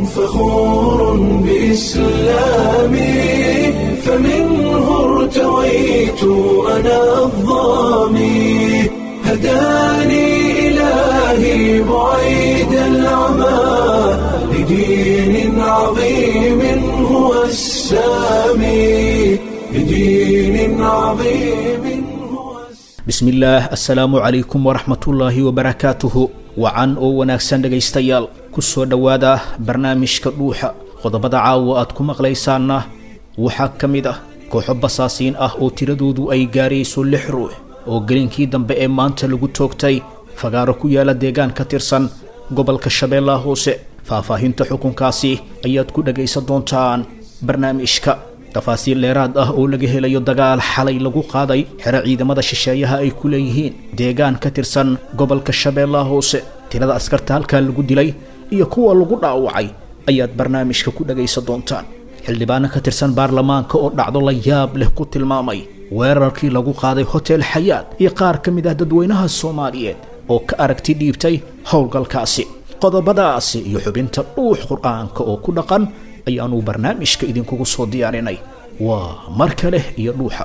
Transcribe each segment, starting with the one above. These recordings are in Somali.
فخور بإسلامي فمنه ارتويت أنا الظامي هداني إلهي بعيد العمى لدين عظيم هو السامي لدين عظيم هو السامي bismillaah assalaamu calaykum waraxmatullaahi wabarakaatuhu wacan oo wanaagsan dhegaystayaal ku soo dhowaada barnaamijka dhuuxa qodobada caawa aad ku maqlaysaanna waxaa ka mid ah kooxo basaasiin ah oo tiradoodu ay gaarayso lix ruux oo gelinkii dambe ee maanta lagu toogtay fagaaro ku yaala deegaan ka tirsan gobolka shabeellaha hoose faahfaahinta xukunkaasi ayaad ku dhagaysan doontaan barnaamijka tafaasiil dheeraad ah oo laga helayo dagaal xalay lagu qaaday xero ciidamada shisheeyaha ay ku leeyihiin deegaan ka tirsan gobolka shabeellaha hoose tirada askarta halkaa lagu dilay iyo kuwa lagu dhaawacay ayaad barnaamijka ku dhagaysan doontaan xildhibaano ka tirsan baarlamaanka oo dhacdo la yaab leh ku tilmaamay weerarkii lagu qaaday hotel xayaad iyo qaar ka mid ah dadweynaha soomaaliyeed oo ka aragti dhiibtay howlgalkaasi qodobadaasi iyo xubinta dhuux qur-aanka oo ku dhaqan ayaanu barnaamijka idinkugu soo diyaarinay waa mar kale iyo dhuuxa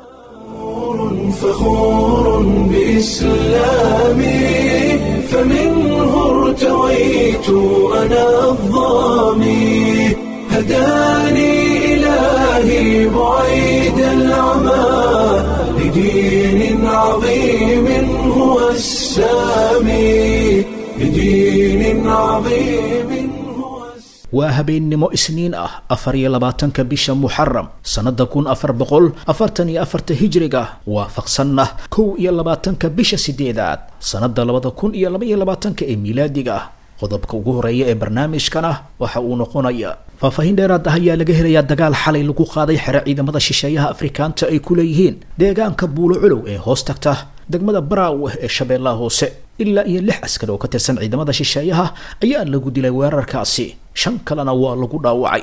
فخور بإسلامي فمنه ارتويت أنا الظامي هداني إلهي بعيد العمى لدين عظيم هو السامي لدين عظيم هو السامي waa habeennimo isniin ah afar iyo labaatanka bisha muxaram sannada kun afar boqol afartan iyo afarta hijriga waafaqsanna kow iyo labaatanka bisha sideedaad sannada labada kun iyo laba iyo labaatanka ee miilaadiga ah qodobka ugu horeeya ee barnaamijkana waxa uu noqonaya faahfaahin dheeraad ah ayaa laga helayaa dagaal xalay lagu qaaday xero ciidamada shisheeyaha afrikaanta ay ku leeyihiin deegaanka buulo culow ee hoos tagta degmada baraawe ee shabeellaha hoose ilaa iyo lix askar oo ka tirsan ciidamada shisheeyaha ayaa lagu dilay weerarkaasi shan kalena waa lagu dhaawacay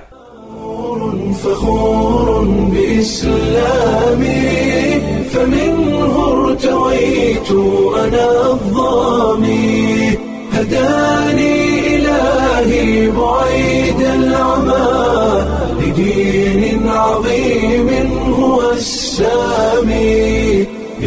فخور بإسلامي فمنه ارتويت أنا الظامي هداني إلهي بعيد العمى لدين عظيم هو السامي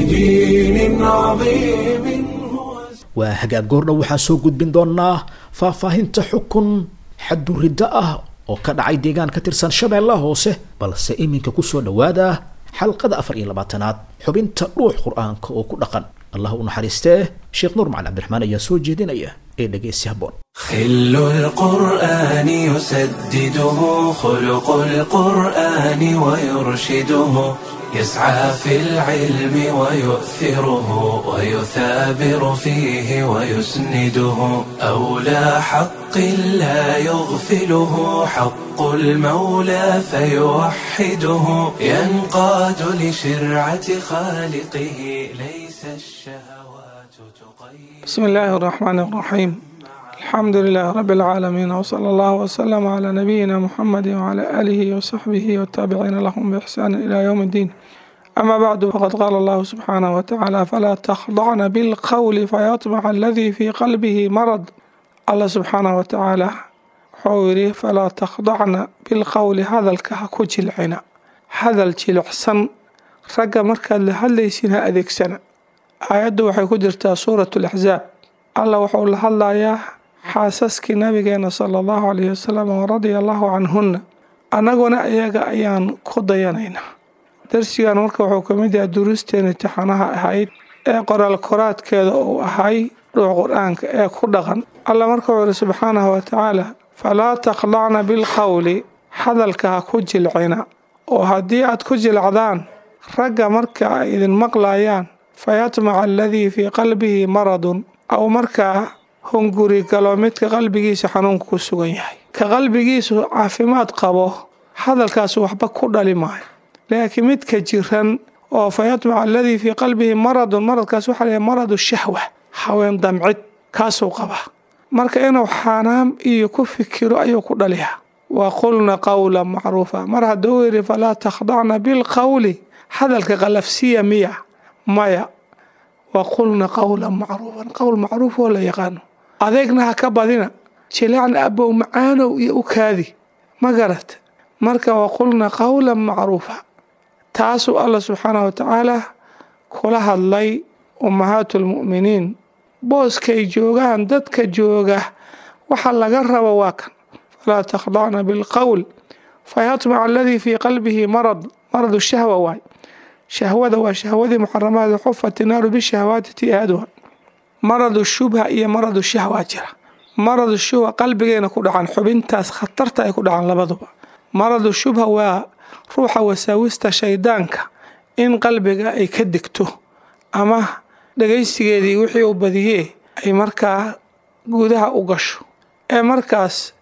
لدين عظيم هو السامي waa hagaag goordhow waxaan soo gudbin doonaa faahfaahinta xukun xaduriddo ah oo ka dhacay deegaan ka tirsan shabeellaha hoose balse iminka kusoo dhowaada xalqada afar iyo labaatanaad xubinta dhuux qur-aanka oo ku dhaqan allah u naxariistee sheekh nuur macali cabdiraxmaan ayaa soo jeedinaya ee dhegeysi habboon خل القرآن يسدده خلق القرآن ويرشده يسعى في العلم ويؤثره ويثابر فيه ويسنده أولى حق لا يغفله حق المولى فيوحده ينقاد لشرعة خالقه ليس الشهوات تقيد بسم الله الرحمن الرحيم الحمد لله رب العالمين وصلى الله وسلم على نبينا محمد وعلى آله وصحبه والتابعين لهم بإحسان إلى يوم الدين أما بعد فقد قال الله سبحانه وتعالى فلا تخضعن بالقول فيطمع الذي في قلبه مرض الله سبحانه وتعالى حوري فلا تخضعن بالقول هذا الكهك جلعنا هذا الجلعسن رقا مركز لهالليسنا أذيك سنة aayaddu waxay ku jirtaa suuratu laxzaab allah wuxuu la hadlayaa xaasaskii nabigeena sala allahu calayhi wasalam wa radia allahu canhunna annaguna iyaga ayaan ku dayanaynaa darsigan marka wuxuu ka mid yahay duruusteena imtixaanaha ahayd ee qoraal koraadkeeda uu ahay dhuux qur-aanka ee ku dhaqan allah marka wuxuu ihi subxaanahu wa tacaala falaa takhdacna bilqowli hadalka ha ku jilcina oo haddii aad ku jilcdaan ragga marka ay idin maqlayaan fayatmaca aladii fii qalbihi maradun aw markaa hunguri galo midka qalbigiisa xanuunka ku sugan yahay ka qalbigiisu caafimaad qabo hadalkaas waxba ku dhali maayo laakiin midka jiran oo fayatmaca aladii fii qalbihi maradun maradkaas waxaa la maradu shahwa haween damcid kaasuu qabaa marka inuu xaanaam iyo ku fikiro ayuu ku dhaliyaa wa qulna qawlan macruufa mar hadduu yidhi falaa takhdacna bilqowli hadalka qalafsiya miya maya wa qulna qawlan macruufan qowl macruuf oo la yaqaano adeegna ha ka badina jilacan abow macaanow iyo u kaadi ma garata marka waqulna qowlan macruufa taasuu allah subxaanahu watacaala kula hadlay ummahaatu lmu'miniin booskay joogaan dadka jooga waxa laga rabo waa kan falaa takhdacna bilqowl fayatmaca aladii fii qalbihi marad maradu shahwa waay shahwada waa shahwadii muxaramaada xufat inaaru bishahwaati tiaaduha maradu shubha iyo maradu shahwa jira maradu shubha qalbigeena ku dhacan xubintaas khatarta ay ku dhacan labaduba maradu shubha waa ruuxa wasaawista shaydaanka in qalbiga ay ka degto ama dhagaysigeedii wixii uu badiyee ay markaa gudaha u gasho ee markaas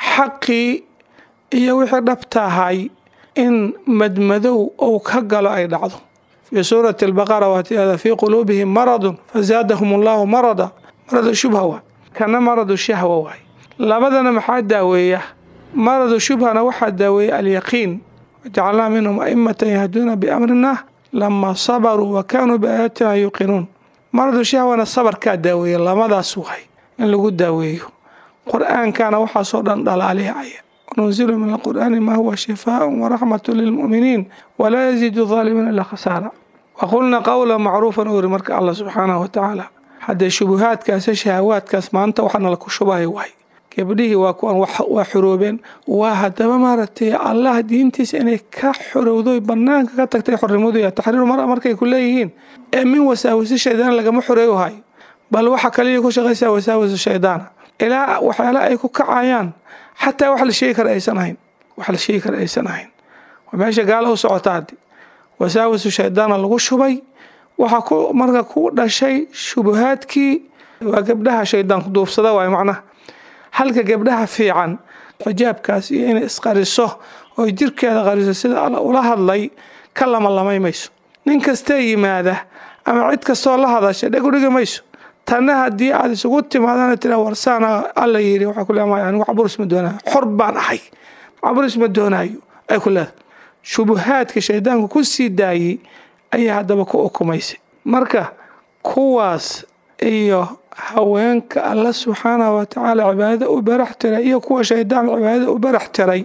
xaqii iyo wixii dhabta ahay in madmadow uu ka galo ay dhacdo fii suurati albaqara waatiada fii quluubihim maradun fazaadahum allahu marada maradu shubha waay kana maradu shahwa waay labadana maxaa daaweeya maradu shubhana waxaa daaweeya alyaqiin wajacalnaa minhum aimatan yahduuna biamrina lama sabaruu wa kaanuu biaayaatina yuuqinuun maradu shahwana sabarkaa daaweeya lamadaas waay in lagu daaweeyo qur-aankana waxaasoo dhan dhalaalihaya وننزل من القرآن ما هو شفاء ورحمة للمؤمنين ولا يزيد الظالمين إلا خسارة وقلنا قولا معروفا أوري مرك الله سبحانه وتعالى حتى شبهات كاس شهوات كاس ما أنت وحنا لك شبهي واي gabdhihii waa kuwan waa xuroobeen waa haddaba maaragtay allah diintiisa inay ka xorowdo banaanka ka tagtay xornimadu iyo taxriiru mara markay ku leeyihiin ee min wasaawisi shaydaan lagama xoreeyo hayo bal waxa kaliya ku shaqaysaa wasaawisu shaydaana ilaa waxyaala ay ku kacayaan xataa wax la sheegi kara aysan ahayn wax la sheegi kara aysan ahayn waa meesha gaala u socota haddi wasaawisu shaydaana lagu shubay waxaa ku marka ku dhashay shubuhaadkii waa gabdhaha shaydaanku duufsada waay macnaha halka gabdhaha fiican xijaabkaas iyo inay isqariso oo jirkeeda qariso sida alla ula hadlay ka lamalamay mayso nin kastee yimaada ama cid kastoo la hadasha dheg u dhigi mayso tanna haddii aad isugu timaadana tira warsaana alla yiri waxaa ku leedahay anigu caburis ma doonaayo xor baan ahay caburis ma doonaayo ay ku leedahay shubuhaadka shaydaanku ku sii daayey ayaa haddaba ku ukumaysay marka kuwaas iyo haweenka alla subxaanahu watacaala cibaadada u barax tiray iyo kuwa shaydaan cibaadada u barax tiray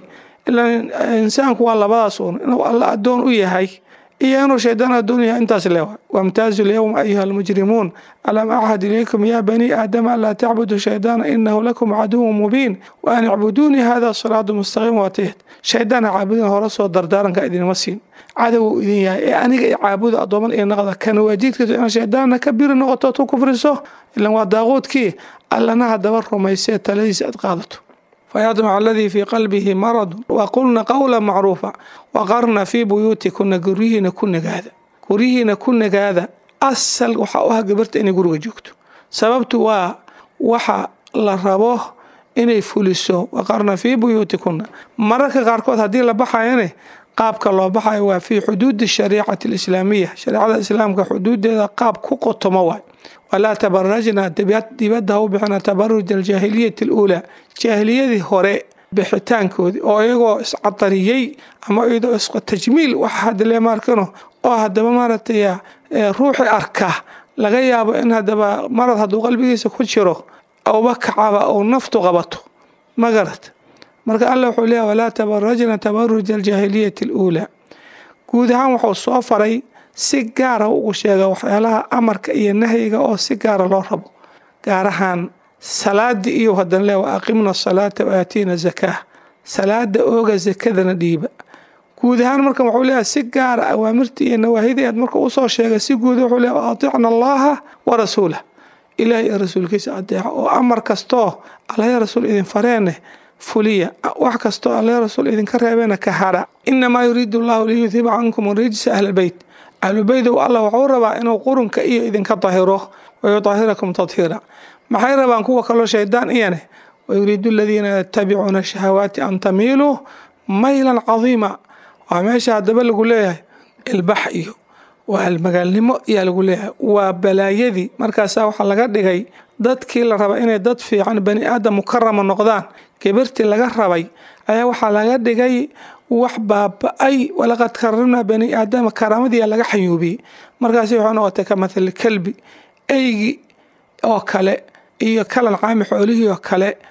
ilaa insaanku waa labadaas uun inuu alla addoon u yahay iyo inuu shaydaan addoon yahay intaas leewa wamtaazu lyowma ayuha almujrimuun alam axad ilaykum ya bani aadama anlaa tacbudu shaydaana inahu lakum caduwun mubiin wa an icbuduunii hada siraadu mustaqiim waatiyad shaydaan ha caabudin hore soo dardaaranka idinima siin cadow idin yahay ee aniga i caabuda addooman iyo naqda kana waajiidkiisu inaad shaydaanna ka biri noqoto tu kufriso ilan waa daaquudkii allana haddaba rumaysee taladiisa aad qaadato fayadmac aladii fii qalbihi maradun waqulna qowla macruufa waqarna fii buyuutikuna guryihiina ku nagaada guryihiina ku nagaada asal waxaa u ah gabarta inay guriga joogto sababtu waa waxa la rabo inay fuliso waqarna fii buyuutikuna mararka qaarkood haddii la baxayane qaabka loo baxayo waa fii xuduudi shariicati alislaamiya shareecada islaamka xuduudeeda qaab ku qotomo waay walaa tabarajna dibadda ha u bixina tabaruj aljaahiliyati aluulaa jaahiliyadii hore bixitaankoodii oo iyagoo iscadariyey ama iyadoo istajmiil waxa hadle maarkano oo haddaba maaragtay ruuxi arka laga yaabo in haddaba marad hadduu qalbigiisa ku jiro auba kacaba ou naftu qabato ma garad marka alla wuxuu leeyahy walaa tabarajna tabaruj aljaahiliyati aluulaa guud ahaan wuxuu soo faray si gaara ugu sheega waxyaalaha amarka iyo nahyiga oo si gaara loo rabo gaar ahaan salaada iyo hadan le wa aqimna asalaata wa aatiina zakaa salaada ooga zakadana dhiiba guud ahaan marka wuxuu leeyahay si gaara awaamirta iyo nawaahidii aad marka usoo sheegay si guud wuxuu leeyahy waaticna allaha wa rasuulah ilaah iyo rasuulkiisa adeeca oo amar kastoo allaha rasuul idin fareene fuliya wax kastoo allaha rasuul idinka reebeena ka hara inamaa yuriidu allahu liyudhiba cankum rijsa ahlbeyt ahlubeydow allah wuxuu rabaa inuu qurunka iyo idinka dahiro wayudahirakum tadhiira maxay rabaan kuwa kaloo shaydaan iyane wayuriidu aladiina yatabicuuna shahawaati an tamiiluu maylan cadiima waa meesha haddaba lagu leeyahay ilbax iyo waa almagaalnimo ayaa lagu leeyahay waa balaayadii markaasaa waxaa laga dhigay dadkii la raba inay dad fiican bani aadam mukarama noqdaan gabirtii laga rabay ayaa waxaa laga dhigay wax baaba-ay walaqad karamnaa bani aadama karaamadiia laga xayuubiyey markaasi waxay noqotay ka mathali kalbi eygi oo kale iyo kalan caami xoolihii oo kale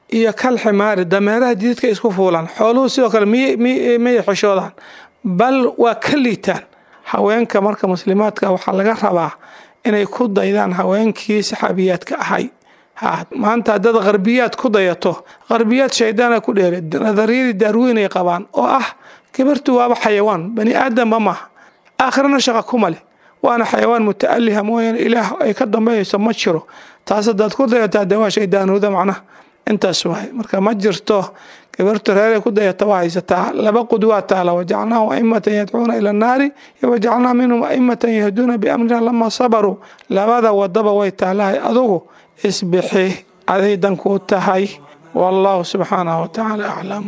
iyo kal ximaari dameeraha jididka isku fuulaan xooluhu sidoo kale miyay xishoodaan bal waa ka liitaan haweenka marka muslimaadka waxaa laga rabaa inay ku daydaan haweenkii saxaabiyaadka ahay maanta haddaad qarbiyaad ku dayato qarbiyaad shaydaana ku dheere nadariyadii daarweynay qabaan oo ah gabartu waaba xayawaan bani aadamba maaha aakhirana shaqa kuma leh waana xayawaan muta'aliha mooyaane ilaah ay ka dambeeyayso ma jiro taas haddaad ku dayataa dee waa shaydaanuuda macnaha intaas waay marka ma jirto gabartu reeray ku dayata waa haysataa laba qudwaa taala wajacalnaahum aimatan yadcuuna ila annaari wajacalnaa minhum aimatan yahduuna biamrina lama sabaruu labada wadaba way taalahay adugu isbixi aday dankuu tahay wallahu subxaanahu watacaala aclam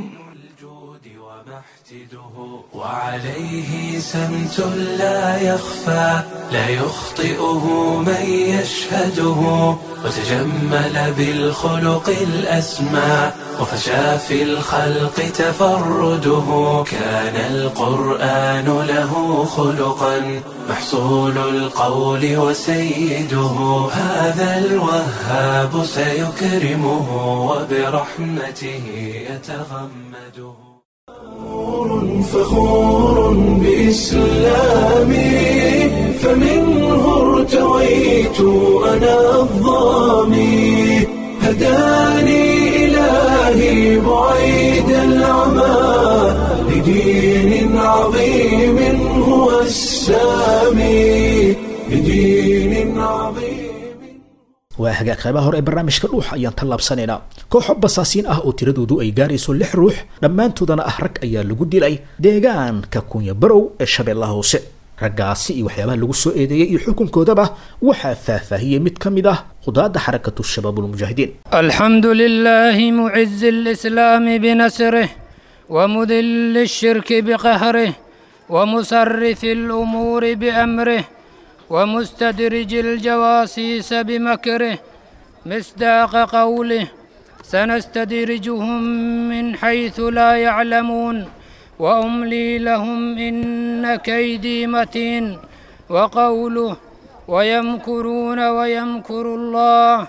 وعليه سمت لا يخفى لا يخطئه من يشهده وتجمل بالخلق الأسمى وفشى في الخلق تفرده كان القرآن له خلقا محصول القول وسيده هذا الوهاب سيكرمه وبرحمته يتغمده فخور بإسلامي فمنه ارتويت أنا الظامي هداني إلهي بعيد العمى لدين عظيم هو السامي لدين عظيم waa hagaag qaybaha hore ee barnaamijka dhuuxa ayaan tallaabsanaynaa kooxo basaasiin ah oo tiradoodu ay gaarayso lix ruux dhammaantoodana ah rag ayaa lagu dilay deegaanka kunya barow ee shabeellaha hoose raggaasi iyo waxyaabaha lagu soo eedeeyey iyo xukunkoodaba waxaa faahfaahiyey mid ka mid ah qudaadda xarakatu shabaabulmujaahidiin الحمد لله معز الإسلام بنصره ومذل الشرك بقهره ومصرف الأمور بأمره ومستدرج الجواسيس بمكره مصداق قوله سنستدرجهم من حيث لا يعلمون وأملي لهم إن كيدي متين وقوله ويمكرون ويمكر الله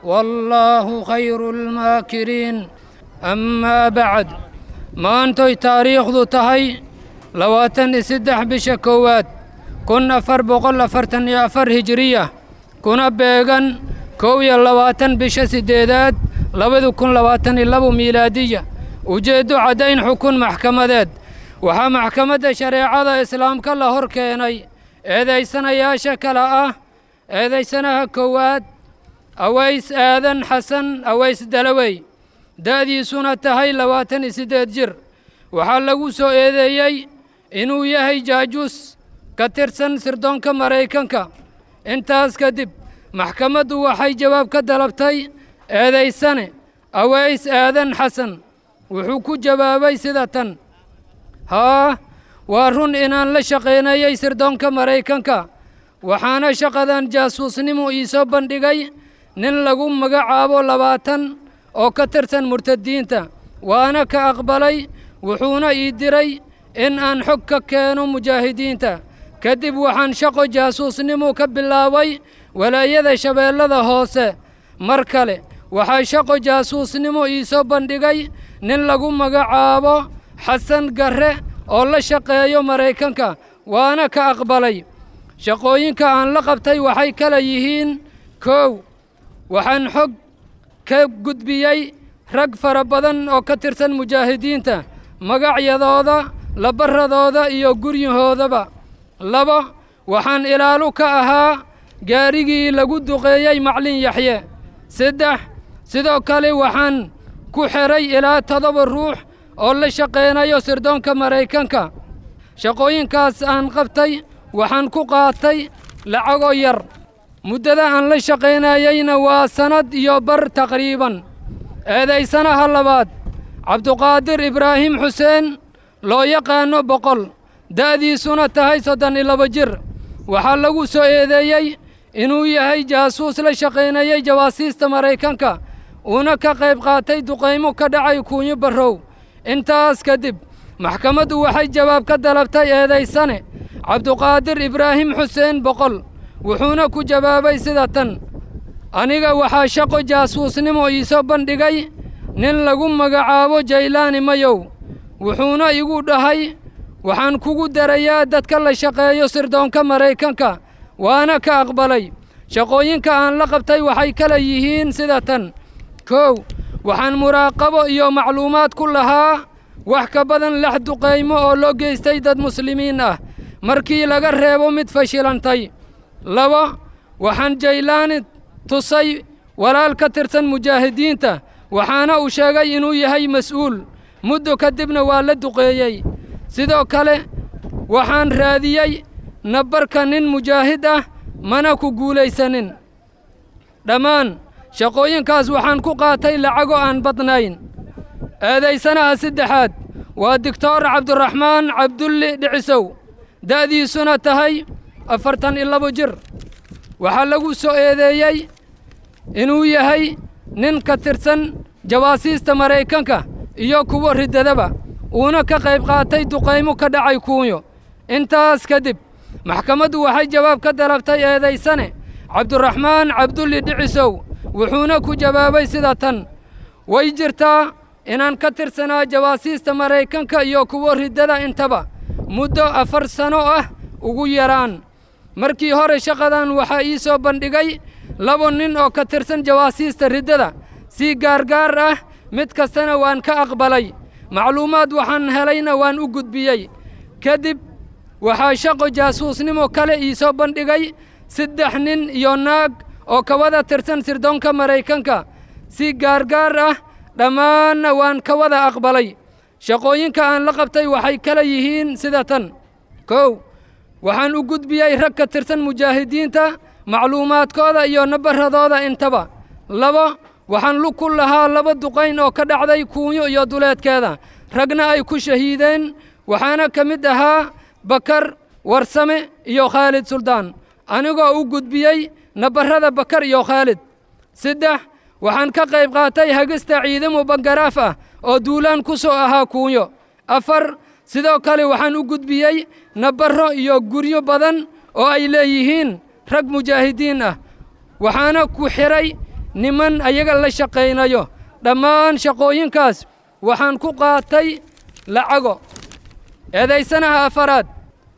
والله خير الماكرين أما بعد ما أنتي تاريخ ذو تهي لواتن سدح بشكوات kun afar boqol afartan iyo afar hijiriya kuna beegan kow iyo labaatan bisha siddeedaad labada kun labaatan iyo labo miilaadiya ujeeddo caddayn xukun maxkamadeed waxaa maxkamadda shareecada islaamka la hor keenay eedaysanayaasha kale ah eedaysanaha kowaad aways aadan xasan aways dalawey da'diisuna tahay labaatan iyo siddeed jir waxaa lagu soo eedeeyey inuu yahay jaajuus ka tirsan sirdoonka maraykanka intaas kadib maxkamaddu waxay jawaab ka dalabtay eedaysane aways aadan xasan wuxuu ku jawaabay sida tan haa waa run inaan la shaqaynayay sirdoonka maraykanka waxaana shaqadan jaasuusnimu ii soo bandhigay nin lagu magacaabo labaatan oo ka tirsan murtadiinta waana ka aqbalay wuxuuna ii diray in aan xog ka keeno mujaahidiinta kadib waxaan shaqo jaasuusnimu ka bilaabay walaayada shabeellada hoose mar kale waxaa shaqo jaasuusnimo ii soo bandhigay nin lagu magacaabo xasan garre oo la shaqeeyo maraykanka waana ka aqbalay shaqooyinka aan la qabtay waxay kala yihiin kow waxaan xog ka gudbiyey rag fara badan oo ka tirsan mujaahidiinta magacyadooda labaradooda iyo guryahoodaba labo waxaan ilaalu ka ahaa gaarigii lagu duqeeyey maclin yaxye saddex sidoo kale waxaan ku xidhay ilaa toddoba ruux oo la shaqaynayo sirdoonka maraykanka shaqooyinkaas aan qabtay waxaan ku qaatay lacago yar muddada aan la shaqaynayeyna waa sannad iyo bar taqriiban eedaysanaha labaad cabduqaadir ibraahim xuseen loo yaqaanno boqol da'diisuna tahay soddon iyo laba jir waxaa lagu soo eedeeyey inuu yahay jaasuus la shaqaynayey jawaasiista maraykanka uuna ka qayb qaatay duqaymo ka dhacay kuunyo barrow intaas kadib maxkamaddu waxay jawaab ka dalabtay eedaysane cabduqaadir ibraahim xuseen boqol wuxuuna ku jawaabay sida tan aniga waxaa shaqo jaasuusnimo ii soo bandhigay nin lagu magacaabo jaylaani mayow wuxuuna igu dhahay waxaan kugu darayaa dadka la shaqeeyo sirdoonka maraykanka waana ka aqbalay shaqooyinka aan la qabtay waxay kala yihiin sida tan kow waxaan muraaqabo iyo macluumaad ku lahaa wax ka badan lix duqaymo oo loo geystay dad muslimiin ah markii laga reebo mid fashilantay laba waxaan jaylaani tusay walaal ka tirsan mujaahidiinta waxaana uu sheegay inuu yahay mas'uul muddo kadibna waa la duqeeyey sidoo kale waxaan raadiyey nabarka nin mujaahid ah mana ku guulaysanin dhammaan shaqooyinkaas waxaan ku qaatay lacago aan badnayn eedaysanaha saddexaad waa doctor cabdiraxmaan cabdulli dhicisow da'diisuna tahay afartan iyo labo jir waxaa lagu soo eedeeyey inuu yahay nin ka tirsan jawaasiista maraykanka iyo kuwa riddadaba uuna ka qayb qaatay duqaymo ka dhacay kuunyo intaas kadib maxkamaddu waxay jawaab ka dalabtay eedaysane cabdiraxmaan cabdulli dhicisow wuxuuna ku jawaabay sida tan way jirtaa inaan ka tirsanaa jawaasiista maraykanka iyo kuwa riddada intaba muddo afar sano ah ugu yaraan markii hore shaqadan waxaa ii soo bandhigay laba nin oo ka tirsan jawaasiista riddada si gaargaar ah mid kastana waan ka aqbalay macluumaad waxaan helayna waan u gudbiyey kadib waxaa shaqo jaasuusnimo kale ii soo bandhigay saddex nin iyo naag oo ka wada tirsan sirdoonka maraykanka si gaargaar ah dhammaanna waan ka wada aqbalay shaqooyinka aan la qabtay waxay kala yihiin sida tan kow waxaan u gudbiyey rag ka tirsan mujaahidiinta macluumaadkooda iyo nabaradooda intaba labo waxaan lug ku lahaa laba duqayn oo ka dhacday kuunyo iyo duleedkeeda ragna ay ku shahiideen waxaana ka mid ahaa bakar warsame iyo khaalid suldaan anigoo u gudbiyey nabarrada bakar iyo khaalid saddex waxaan ka qayb qaatay hagista ciidamo bangaraaf ah oo duulaan ku soo ahaa kuunyo afar sidoo kale waxaan u gudbiyey nabarro iyo guryo badan oo ay leeyihiin rag mujaahidiin ah waxaana ku xidhay niman ayaga la shaqaynayo dhammaan shaqooyinkaas waxaan ku qaatay lacago eedaysanaha afaraad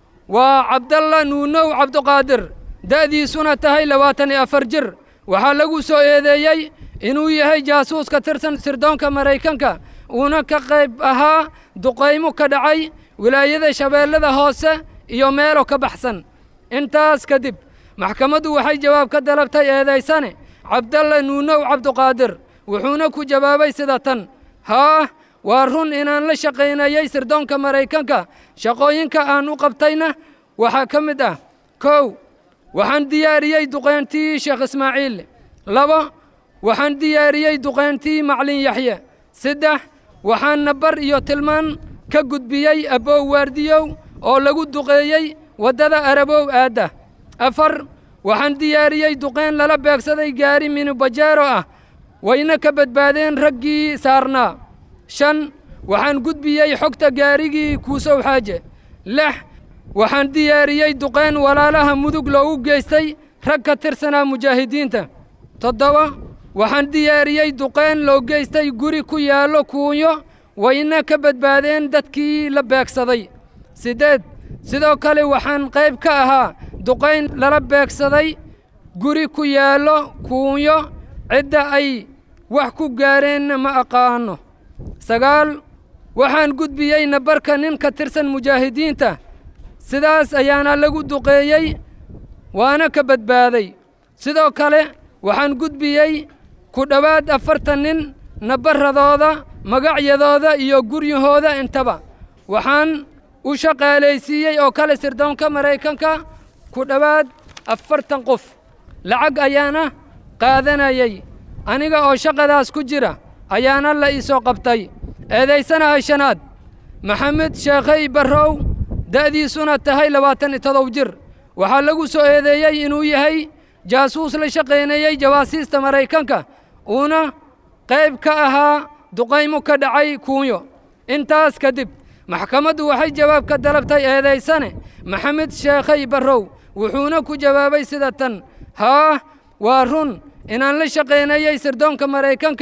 waa cabdalla nuunow cabduqaadir da'diisuna tahay labaatan iyo afar jir waxaa lagu soo eedeeyey inuu yahay jaasuus ka tirsan sirdoonka maraykanka uuna ka qayb ahaa duqaymo ka dhacay wilaayada shabeellada hoose iyo meelo ka baxsan intaas kadib maxkamaddu waxay jawaab ka dalabtay eedaysane cabdalla nuunow cabduqaadir wuxuuna ku jawaabay sida tan haa waa run inaan la shaqaynayey sirdoonka maraykanka shaqooyinka aan u qabtayna waxaa ka mid ah kow waxaan diyaariyey duqayntii sheekh ismaaciil labo waxaan diyaariyey duqayntii maclin yaxye saddex waxaan nabar iyo tilmaan ka gudbiyey abbow waardiyow oo lagu duqeeyey waddada arabow aadda afar waxaan diyaariyey duqayn lala beegsaday gaari minibajeero ah wayna ka badbaadeen raggii saarnaa shan waxaan gudbiyey xogta gaarigii kuusow xaaje lix waxaan diyaariyey duqayn walaalaha mudug loogu geystay rag ka tirsanaa mujaahidiinta toddoba waxaan diyaariyey duqayn loo geystay guri ku yaallo kuunyo wayna ka badbaadeen dadkii la beegsaday siddeed sidoo kale waxaan qayb ka ahaa duqayn lala beegsaday guri ku yaallo kuunyo cidda ay wax ku gaareenna ma aqaanno sagaal waxaan gudbiyey nabarka nin ka tirsan mujaahidiinta sidaas ayaana lagu duqeeyey waana ka badbaaday sidoo kale waxaan gudbiyey ku dhowaad afartan nin nabaradooda magacyadooda iyo guryahooda intaba waxaan u shaqaalaysiiyey oo kale sirdoonka maraykanka ku dhowaad afartan qof lacag ayaana qaadanayey aniga oo shaqadaas ku jira ayaana la ii soo qabtay eedaysanaha shanaad maxamed sheekhay barrow da'diisuna tahay labaatan iyo todob jir waxaa lagu soo eedeeyey inuu yahay jaasuus la shaqaynayey jawaasiista maraykanka uuna qayb ka ahaa duqaymo ka dhacay kuunyo intaas kadib maxkamaddu waxay jawaab ka dalabtay eedaysane maxamed sheekhay barrow wuxuuna ku jawaabay sida tan haa waa run inaan la shaqaynayey sirdoonka maraykanka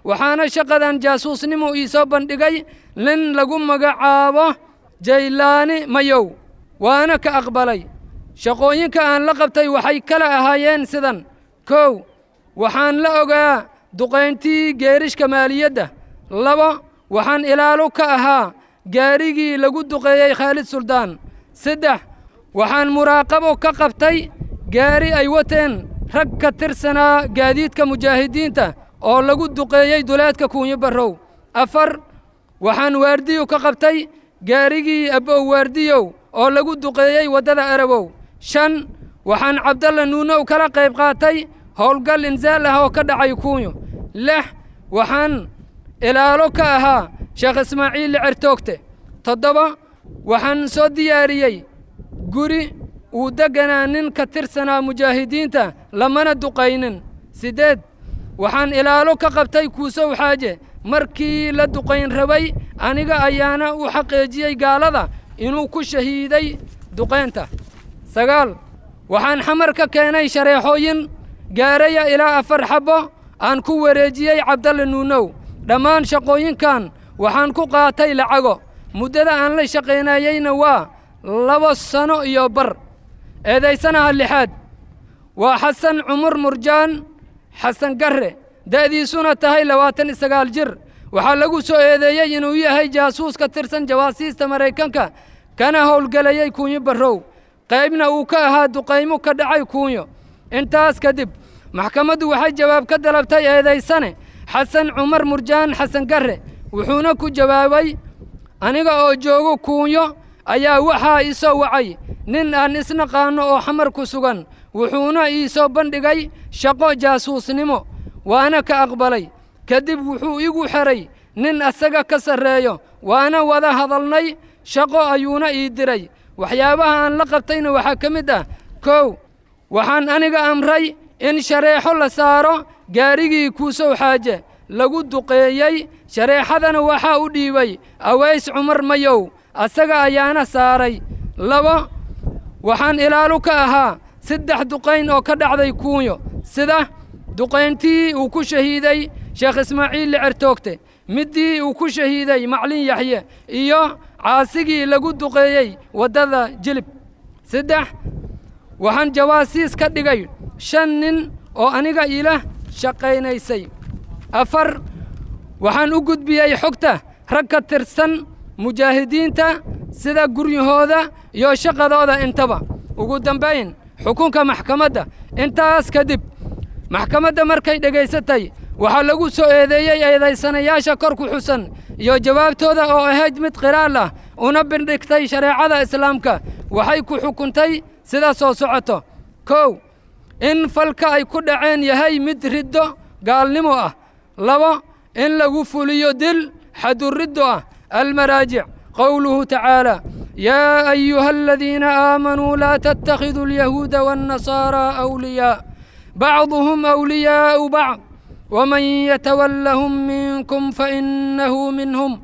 waxaana shaqadan jaasuusnimo ii soo bandhigay nin lagu magacaabo jaylaani mayow waana ka aqbalay shaqooyinka aan la qabtay waxay kala ahaayeen sidan kow waxaan la ogaa duqayntii geerishka maaliyadda labo waxaan ilaalo ka ahaa gaarigii lagu duqeeyey khaalid suldaan saddex waxaan muraaqabo ka qabtay gaari ay wateen rag ka tirsanaa gaadiidka mujaahidiinta oo lagu duqeeyey duleedka kuunyo barrow afar waxaan waardiyo ka qabtay gaarigii abbow waardiyow oo lagu duqeeyey waddada arabow shan waxaan cabdalla nuunow kala qayb qaatay howlgal insaal ah oo ka dhacay kuunyo lix waxaan ilaalo ka ahaa sheekh ismaaciil licertoogte toddoba waxaan soo diyaariyey guri uu degganaa nin ka tirsanaa mujaahidiinta lamana duqaynin siddeed waxaan ilaalo ka qabtay kuusow xaaje markii la duqayn rabay aniga ayaana u xaqiijiyey gaalada inuu ku shahiiday duqaynta sagaal waxaan xamar ka keenay shareexooyin gaaraya ilaa afar xabbo aan ku wareejiyey cabdalle nuunow dhammaan shaqooyinkan waxaan ku qaatay lacago muddada aan la shaqaynayeyna waa laba sano iyo bar eedaysanaha lixaad waa xasan cumar murjaan xasan garre da'diisuna tahay labaatan iyo sagaal jir waxaa lagu soo eedeeyey inuu yahay jaasuus ka tirsan jawaasiista maraykanka kana howlgelayey kuunyo barrow qaybna uu ka ahaa duqaymo ka dhacay kuunyo intaas kadib maxkamaddu waxay jawaab ka dalabtay eedaysane xasan cumar murjaan xasan garre wuxuuna ku jawaabay aniga oo joogo kuunyo ayaa waxaa ii soo wacay nin aan isnaqaanno oo xamar ku sugan wuxuuna ii soo bandhigay shaqo jaasuusnimo waana ka aqbalay kadib wuxuu igu xeray nin asaga ka sarreeyo waana wada hadalnay shaqo ayuuna ii diray waxyaabaha aan la qabtayna waxaa ka mid ah kow waxaan aniga amray in shareexo la saaro gaarigii kuusow xaaje lagu duqeeyey shareexadana waxaa u dhiibay aways cumar mayow asaga ayaana saaray labo waxaan ilaalo ka ahaa saddex duqayn oo ka dhacday kuunyo sida duqayntii uu ku shahiiday sheekh ismaaciil licertoogte middii uu ku shahiiday maclin yaxye iyo caasigii lagu duqeeyey waddada jilib saddex waxaan jawaasiis ka dhigay shan nin oo aniga iila shaqaynaysay afar waxaan u gudbiyey xogta rag ka tirsan mujaahidiinta sida guryahooda iyo shaqadooda intaba ugu dambayn xukunka maxkamadda intaas kadib maxkamadda markay dhegaysatay waxaa lagu soo eedeeyey eedaysanayaasha kor ku xusan iyo jawaabtooda oo ahayd mid qiraal ah una bindhigtay shareecada islaamka waxay ku xukuntay sida soo socoto kow in falka ay ku dhaceen yahay mid riddo gaalnimo ah labo in lagu fuliyo dil xaduriddo ah almaraajic qowluhu tacaala yaa ayuha aladiina aamanuu laa tattakhiduu alyahuuda waannasaaraa awliyaa bacduhum awliyaa'u bacd ومن يتولهم منكم فإنه منهم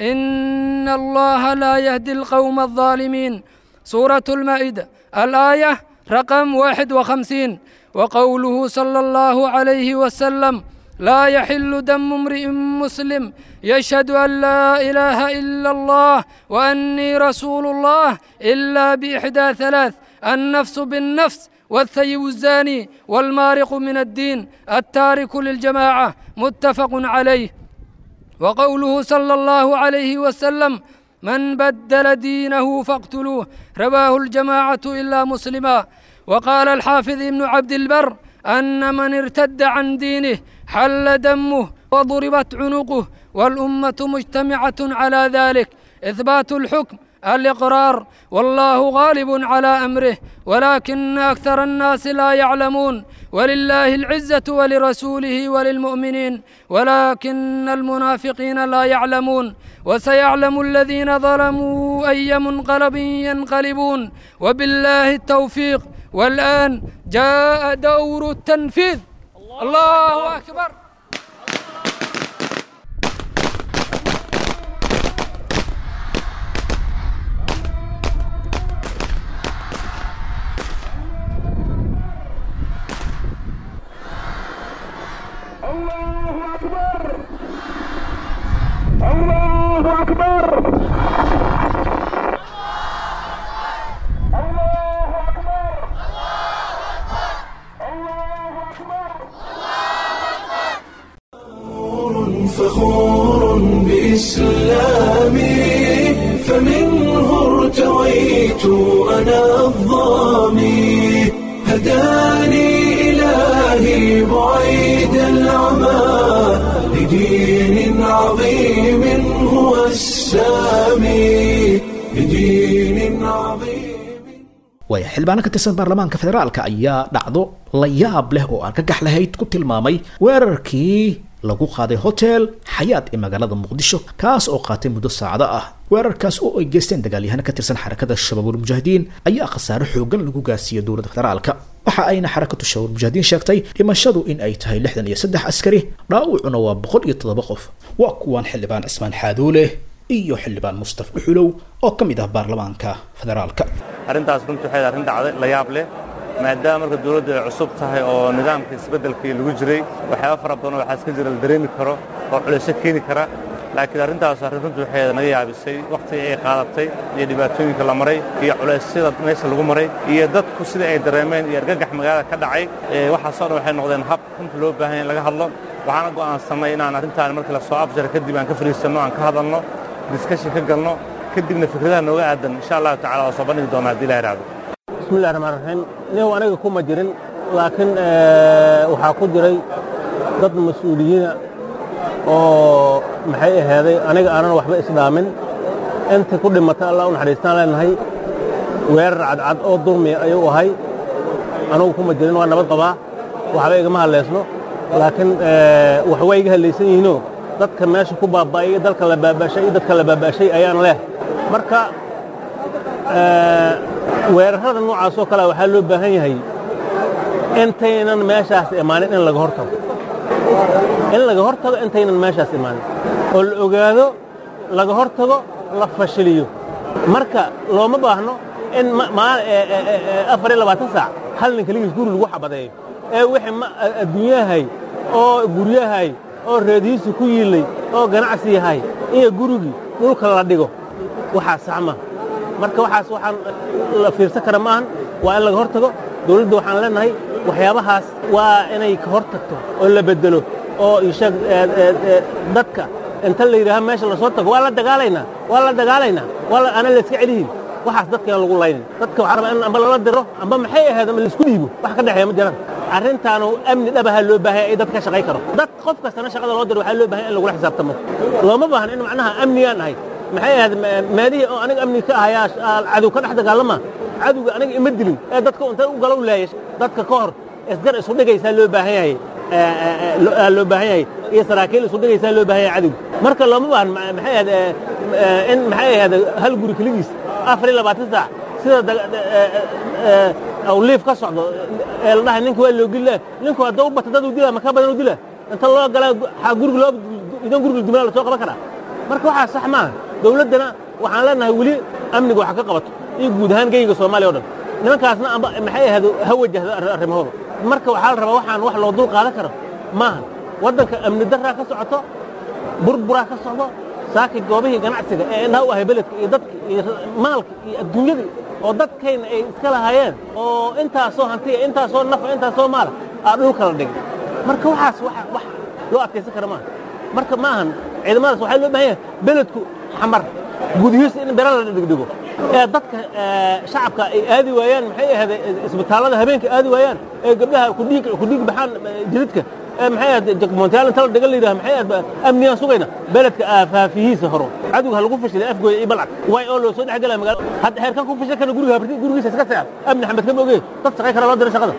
إن الله لا يهدي القوم الظالمين سورة المائدة الآية رقم واحد وخمسين وقوله صلى الله عليه وسلم لا يحل دم امرئ مسلم يشهد أن لا إله إلا الله وأني رسول الله إلا بإحدى ثلاث النفس بالنفس والثيب الزاني والمارق من الدين التارك للجماعة متفق عليه وقوله صلى الله عليه وسلم من بدل دينه فاقتلوه رواه الجماعة إلا مسلما وقال الحافظ ابن عبد البر أن من ارتد عن دينه حل دمه وضربت عنقه والأمة مجتمعة على ذلك إثبات الحكم الإقرار والله غالب على أمره ولكن أكثر الناس لا يعلمون ولله العزة ولرسوله وللمؤمنين ولكن المنافقين لا يعلمون وسيعلم الذين ظلموا أي منقلب ينقلبون وبالله التوفيق والآن جاء دور التنفيذ الله أكبر الله أكبر بإسلامي فمنه ارتويت أنا الظامي هداني إلهي بعيد العمى لدين عظيم هو السامي لدين عظيم waaya xildhibaano ka tirsan baarlamaanka federaalka ayaa dhacdo la yaab leh oo argagax lahayd ku tilmaamay weerarkii lagu qaaday hotel xayaad ee magaalada muqdisho kaas oo qaatay muddo saacado ah weerarkaas oo ay geysteen dagaalyahano ka tirsan xarakada shabaabul mujaahidiin ayaa khasaare xoogan lagu gaarsiiyey dowladda federaalka waxa ayna xarakatu shabaabul mujaahidiin sheegtay dhimashadu in ay tahay lixdan iyo saddex askari dhaawacuna waa boqol iyo toddoba qof waa kuwaan xildhibaan cismaan xaadoole iyo xildhibaan mustaf dhuxulow oo ka mid ah baarlamaanka federaalka arrintaas runtii waxay arrin dhacday la yaab leh maadaama marka dawladdu ay cusub tahay oo nidaamka isbeddelkii lagu jiray waxyaaba fara badan waxaa iska jira la dareemi karo oo culaysyo keeni kara laakiin arrintaas arrin runtii waxay naga yaabisay wakhtigii ay qaadatay iyo dhibaatooyinka la maray iyo culaysyada meesha lagu maray iyo dadku sida ay dareemeen iyo argagax magaalada ka dhacay waxaasoo dhan waxay noqdeen hab runtii loo baahan in laga hadlo waxaana go'aansanay inaan arrintaan markii la soo afjara kadib aan ka fadhiisanno aan ka hadalno diskashin ka galno kadibna fikradaha nooga aadan insha allahu tacala waa soo bandhigi doonaa haddii ilaha ihahdo bismillahi raxmaan raxiim nihow aniga kuma jirin laakiin waxaa ku jiray dad mas-uuliyiina oo maxay ahaaday aniga aanan waxba isdhaamin inta ku dhimata allah u naxariistaan leenahay weerar cadcad oo dulmiya ayuu ahay anugu kuma jirin waa nabad qabaa waxba igama hadlaysno laakiin wax way iga hadlaysan yihiinoo dadka meesha ku baaba'ay iyo dalka la baaba'shay iyo dadka la baaba'shay ayaan leh marka weerarrada noocaas oo kalea waxaa loo baahan yahay intaynan meeshaas imaanin in laga hor tago in laga hor tago intaynan meeshaas imaanin oo la ogaado laga hor tago la fashiliyo marka looma baahno in afar iyo labaatan saac hal nin keligiis guri lagu xabadeeyo ee wixii adduunyahay oo guryahay oo reedihiisu ku yiillay oo ganacsi yahay iyo gurigii dhulka la dhigo waxaa saxma marka waxaas waxaan la fiirsan kara maahan waa in laga hor tago dawladda waxaan leenahay waxyaabahaas waa inay ka hor tagto oo la beddelo oo isheeg dadka inta la yidhaaha meesha lasoo tago waa la dagaalaynaa waa la dagaalaynaa waa ana layska celihin waxaas dadkaan lagu laynin dadka waxaa rabaa in amba lala diro amba maxay ahayd ama laisku dhiibo wax ka dhexeeya ma jiraan arrintaanu amni dhabaha loo baahanya ay dadka ka shaqay karo dad qof kastana shaqada loo diro waxaa loo bahanya in lagula xisaabtamo looma baahna in macnaha amnigaan ahay maxay ahayd meelihii oo aniga amni ka ahayaa cadow ka dhex dagaalama cadowga aniga ima dilin ee dadka inta u galow laayay dadka ka hor isgar isu dhigaysaa loo baahan yahay loo baahan yahay iyo saraakiil isu dhigaysaa loo baahan yahay cadowga marka looma baahan maxay ahayd in maxay ahayd hal guri keligiis afar iyo labaatan saac sida awliif ka socdo ee la dhahay ninka waa loo gilaa ninku hadduu bata dad uu dilaa makaa badan uu dilaa inta loo galaa xaa guriga loo idan guriga dumaa la soo qaban karaa marka waxaa sax maaha dawladdana waxaan leenahay weli amniga waxa ka qabato iyo guud ahaan geyga soomaaliya o dhan nimankaasna amba maxay ahayd ha wajahdo arrimahooda marka waxaa la rabaa waxaan wax loo dul qaadan karo maaha waddanka amni darraa ka socoto burburaa ka socdo saaki goobihii ganacsiga ee indhaha u ahay beledka iyo dadka iyo maalka iyo adduunyadii oo dadkayna ay iska lahaayeen oo intaasoo hantiya intaasoo nafa intaasoo maala aa dhulka la dhigay marka waxaas wax loo adkaysan kara maaha marka ma ahan ciidamadaas waxaa loo baahan yahay beledku xamar gudihiisa in bera la dhigdhigo ee dadka shacabka ay aadi waayaan maxay ahayd isbitaallada habeenka aadi waayaan ee gabdhaha kudhiig kudhiig baxaan jidadka ee maxay ahayd jagmontaal inta la dhiga la yidhaha maxay ahayd amnigaan sugayna beledka aafaafihiisa horo cadowga ha lagu fashilay afgooya iyo balcad way oo loo soo dhex galaya magaalo hadda heerkan ku fashil kana guriga gurigiisa iska seex amni xamed kama ogee dad shaqay kara loo dira shaqada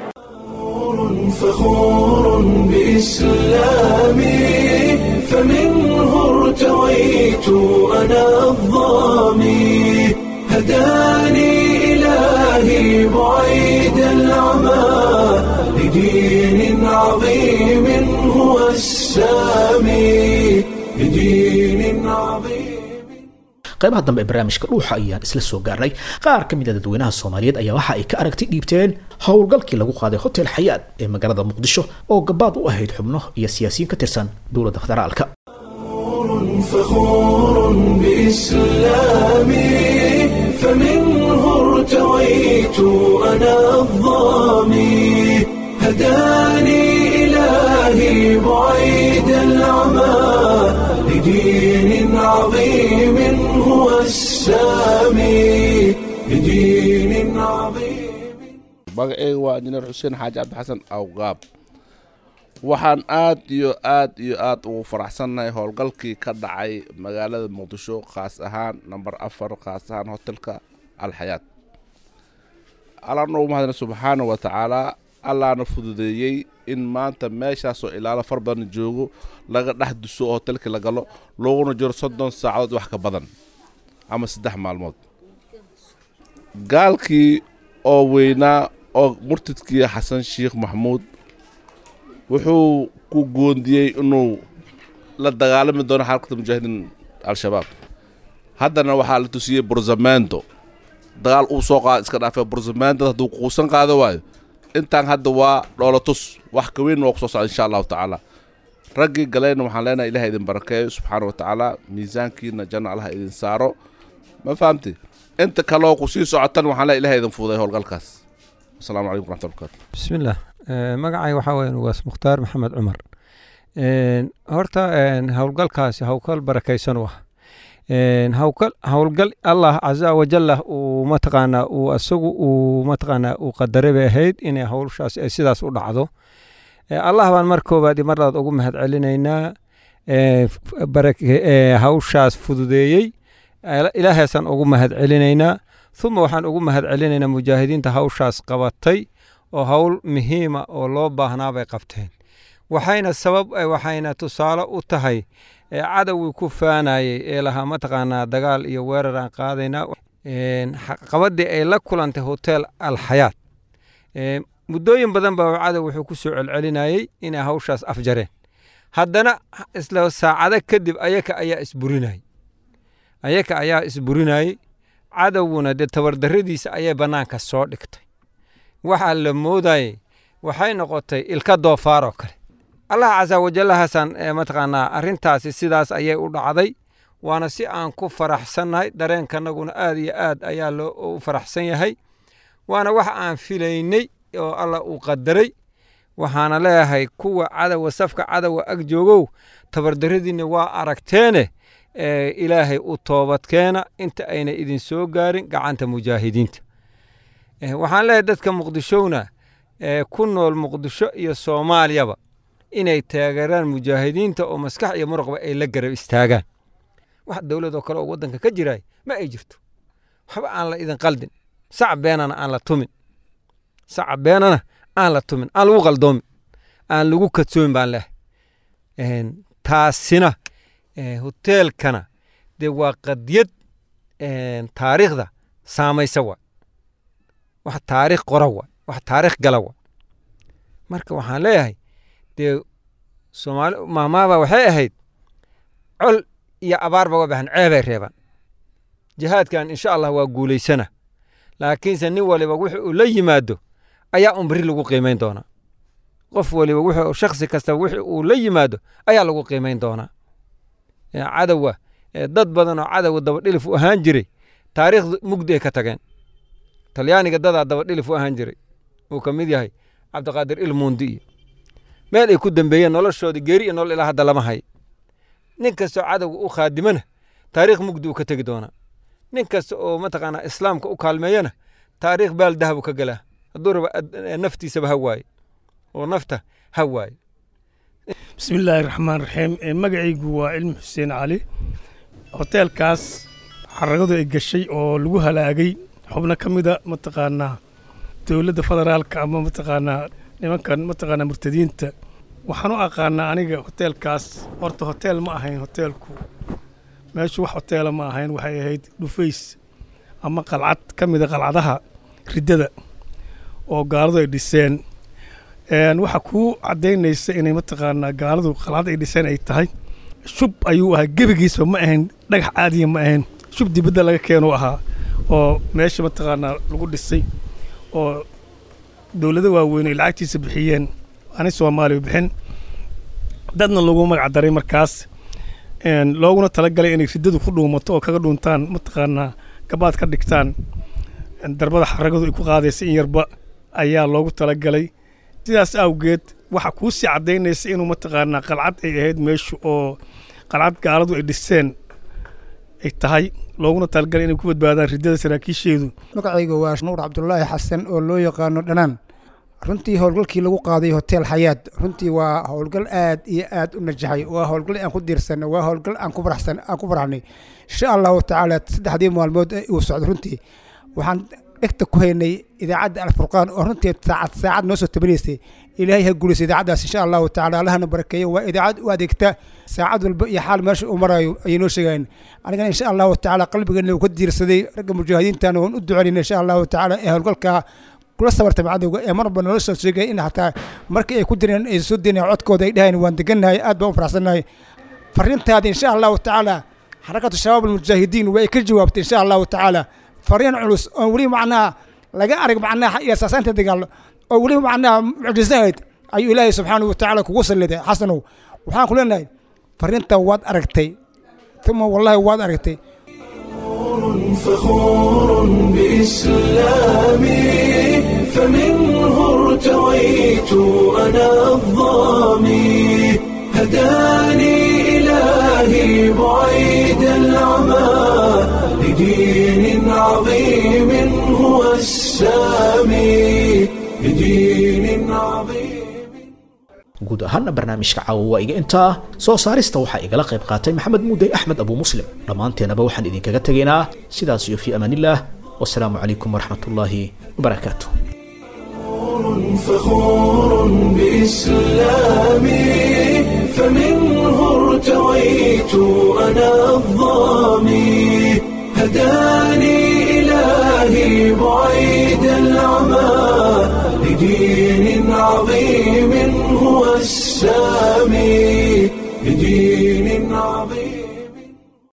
فخور بإسلامي فمنه ارتويت أنا الظامي هداني إلهي بعيد العمى لدين عظيم هو السامي لدين عظيم qaybaha dambe ee barnaamijka dhuuxa ayaan isla soo gaarnay qaar ka mid a dadweynaha soomaaliyeed ayaa waxa ay ka aragti dhiibteen howlgalkii lagu qaaday hotel xayaad ee magaalada muqdisho oo gabaad u ahayd xubno iyo siyaasiyiin ka tirsan dowladda federaalka فخور بإسلامي فمنه ارتويت أنا الظامي هداني إلهي بعيد العمى بدين عظيم هو السامي بدين عظيم magaceyga waa injineer xuseen xaaji cabdixasan awgaab waxaan aad iyo aad iyo aad ugu faraxsannahay howlgalkii ka dhacay magaalada muqdisho khaas ahaan namber afar khaas ahaan hotelka alxayaad allaana ugu mahadna subxaana wa tacaalaa allaana fududeeyey in maanta meeshaasoo ilaalo far badan joogo laga dhex duso oo hotelkii la galo looguna jiro soddon saacadood wax ka badan ama saddex maalmood gaalkii oo weynaa oo murtidkii xasan sheekh maxamuud wuxuu ku goondiyey inuu la dagaalami doono xarakada mujaahidiin al-shabaab haddana waxaa la tusiyey burzamento dagaal uu soo qaada iska dhaafee burzamento hadduu quusan qaado waayo intaan hadda waa dhoolatus wax ka weyn waa ku soo socda insha allahu tacaala raggii galayna waxaan leenahay ilaha idin barakeeyo subxaana wa tacaala miisaankiina janna allaha idin saaro ma fahamti inta kaloo ku sii socotan waxaan leeyahay ilaha idin fuuday howlgalkaas asalaamu calaykum waraxmatullahi wabarakatu بسم الله آه، magacay waxaa weeye waas mukhtaar maxamed cumar Een, horta een, howlgalkaasi howlgal barakaysan u ah Een, howlgal howlgal allah caza wajalla uu mataqaanaa uu asagu uu mataqaanaa uu qadaray bay ahayd inay howshaas ay sidaas u dhacdo Ee, allah baan mar koobaad iyo mar labaad ugu mahad celinaynaa Ee, f- barake- ee, hawshaas fududeeyey Ila- ilaahaasaan ugu mahad celinaynaa uma waxaan ugu mahad celinaynaa mujaahidiinta hawshaas qabatay oo hawl muhiima oo loo baahnaa bay qabteen waxayna sabab eh, waxayna tusaale u tahay ee cadowgii ku faanayey ee lahaa mataqaanaa dagaal iyo weerar aan qaadaynaa Een, xa- qabadii ay la kulantay hotel alxayaat Ee, muddooyin badan baa cadow wuxuu ku soo celcelinayey inay hawshaas afjareen haddana isla saacado kadib ayaka ayaa isburinayay ayaka ayaa isburinayey cadowguna dee tabardarradiisa ayay bannaanka soo dhigtay waxaa la moodayey waxay noqotay ilka doofaar oo kale allah casa wajallahaasaan ee mataqaanaa arrintaasi sidaas ayay u dhacday waana si aan ku faraxsannahay dareenkanaguna aad iyo aad ayaa loo u faraxsan yahay waana wax aan filaynay oo allah uu qadaray waxaana leeyahay kuwa cadowa safka cadowa ag joogow tabardarradiinna waa aragteene ee ilaahay u toobadkeena inta ayna idin soo gaarin gacanta mujaahidiinta Eh, waxaan leeyahay dadka muqdishowna ee ku nool muqdisho iyo soomaaliyaba inay taageeraan mujaahidiinta oo maskax iyo muruqba ay la garab istaagaan wax dowladoo kale oo waddanka ka jiraay ma ay jirto waxba aan la idin qaldin sac beenana aan la tumin sac beenana aan la tumin aan lagu qaldoomin aan lagu kadsoomin baan leehay Een, taasina eh, hoteelkana dee waa qadiyad een, taariikhda saamaysa wa wax taariikh qora wa wax taariikh gala wa marka waxaan leeyahay dee soomaali maamaaba waxay ahayd col iyo abaarba waa bahan ceebay reebaan jihaadkan insha allah waa guulaysana laakiinse nin waliba wixii uu la yimaado ayaa un beri lagu qiimayn doonaa qof waliba wuxuu shakhsi kasta wixii uu la yimaado ayaa lagu qiimayn doonaa Ee, cadowa ee, dad badan oo cadowa dabadhilif u ahaan jiray taariikhda mugdi ay ka tageen talyaaniga dadaa dabadhilif u ahaan jiray uu ka mid yahay cabdiqaadir ilmuundi iyo meel ay ku dambeeyeen noloshoodii geeri iyo nolol ilaa hadda lama hayo nin kastoo cadowga u khaadimana taariikh mugdi uu ka tegi doonaa nin kasta oo mataqaanaa islaamka u kaalmeeyana taariikh baal dahabu ka galaa hadduu raba ad- naftiisaba ha waaye oo nafta ha waaye bismi illaahi raxmaan raxiim Ee, magacaygu waa cilmi xuseen cali hoteelkaas xaragadu ay gashay oo lagu halaagay xubno ka mida mataqaanaa dowladda federaalka ama mataqaanaa nimankan mataqaanaa murtadiinta waxaan u aqaanaa aniga hoteelkaas horta hoteel ma ahayn hoteelku meeshu wax hoteela ma ahayn waxay ahayd dhufays ama qalcad ka mida qalcadaha riddada oo gaaladu ay dhiseen Een, waxa kuu caddaynaysa inay mataqaanaa gaaladu qalcad ay dhiseen ay tahay shub ayuu ahaa gebigiisba ma ahayn dhagax caadiya ma ahayn shub dibadda laga keenuu ahaa oo meesha mataqaanaa lagu dhisay oo dowlado waaweyn ay lacagtiisa bixiyeen ani soomaaliya bixin dadna lagu magac daray markaas Een, looguna talagalay inay riddadu ku dhuumato oo kaga dhuuntaan mataqaanaa gabaad ka dhigtaan Een, darbada xaragadu ay ku qaadaysa in yarba ayaa loogu talagalay sidaas awgeed waxa kuu sii caddaynaysa inuu mataqaanaa qalcad ay ahayd meeshu oo qalcad gaaladu ay dhiseen ay tahay looguna talagalay inay ku badbaadaan riddada saraakiisheedu magacayga waa nuur cabdulaahi xasan oo loo yaqaano dhanaan runtii howlgalkii lagu qaaday hotel xayaad runtii waa howlgal aad iyo aad u najaxay waa howlgal aan ku diirsanay waa howlgal aan ku faraxsan aan ku faraxnay insha allahu tacaala saddexdii maalmood ee uu socdo runtii waxaan dhegta ku haynay idaacadda alfurqaan oo runtii saacad saacad noo soo tabanaysay ilaahay ha guulaysa idaacaddaas insha allahu tacaala allahana barakeeyo waa idaacad u adeegta saacad walba iyo xaal meesha uu marayo ayay noo sheegayeen anigana insha allahu tacaala qalbigeena uu ka diirsaday ragga mujaahidiintana waan u ducaynayna insha allahu tacaala ee howlgalkaa kula sabartay cadowga ee marba nala soo sheegay in hataa markii ay ku direen ay soo deenayaan codkooda ay dhahayeen waan degannahay aad baan u faraxsannahay fariintaada insha allahu tacaala xarakatu shabaab almujaahidiin way ka jawaabtay insha allahu tacaala fariin culus oo weli macnaha laga arag macnaha iyo saasaanta dagaal oo weli macnaha mucjisahayd ayuu ilaahay subxaanahu watacaala kugu salliday xasanow waxaan ku leenahay fariinta waad aragtay uma wallahi waad aragtay فخور بإسلامي فمنه ارتويت أنا الظامي هداني إلهي بعيد العمى لدين عظيم هو السامي لدين عظيم guud ahaana barnaamijka caawa waa iga intaa soo saarista waxaa igala qayb qaatay maxamed muudey axmed abu muslim dhammaanteenaba waxaan idinkaga tegaynaa sidaas iyo fii amaanillaah wasalaamu calaykum waraxmat ullaahi wabarakaatu فخور بإسلامي فمنه ارتويت أنا الظامي هداني إلهي بعيد العمى لدين عظيم هو السامي لدين عظيم